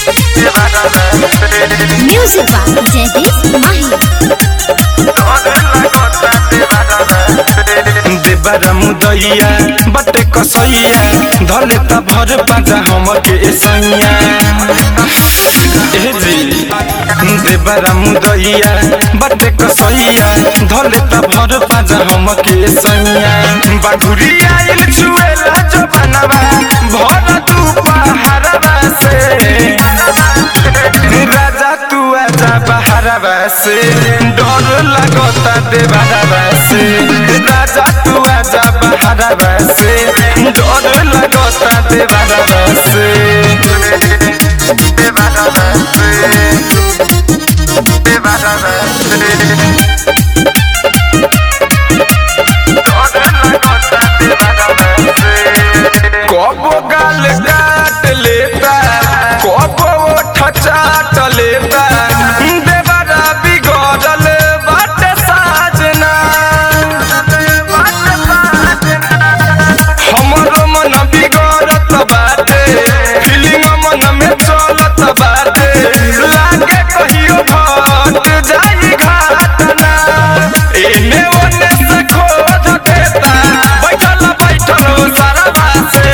Music by Jagdish Mahi. देबारा मुदैया बटे कसैया धले त भर पाजा हमके सैया ए जी देबारा मुदैया बटे कसैया धले त भर पाजा हमके सैया बाघुरी आइल छुएला जो बनवा भर तू पहाड़वा से राजा तू आजा बहारवा से डर लगता देवारवा से राजा तू आजा बहारवा से डर लगता देवारवा से देवारवा से देवारवा से डर लगता देवारवा से कबो गाल काट लेता कबो ओठ चाट लेता देवरा बिगड़ल बाटे साजना हमरो मन बिगड़त बाटे फीलिंग मन में चलत बाटे लागे कहियो भट जाई घाटना एने ओने से खोज देता बैठल बैठल सारा बासे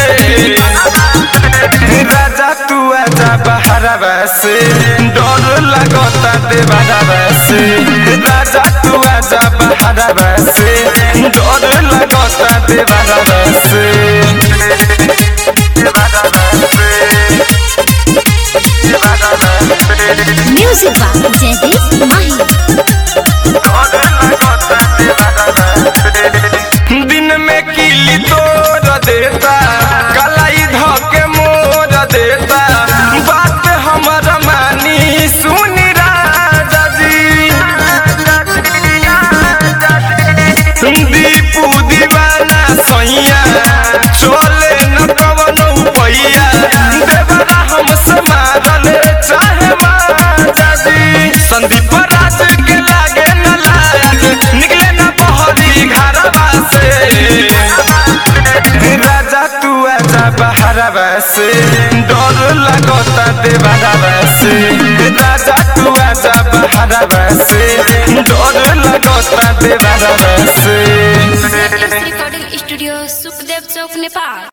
राजा तू आजा बहारवा से डर लगता देवारवा से राजा तू आजा बहारवा से डर लगता देवारवा से देवारवा से देवारवा से Music by Jagdish Mahi. दिन में किली तोड़ देता कलाई धके मोड़ देता बात हमर मानी सुनी राजा जी दीपू दीवाना सैया चले न कवनो पैया देवरा हमसे मारल चाहे माजा जी संदीप राज के लागे न लायक निकले न बहरी घरवा से राजा तू आजा बहरवा से डर लगता देवरवा से राजा तू आजा बहरवा से डर लगता देवरवा से रिकॉर्डिंग स्टूडियो सुखदेव चौक नेपाल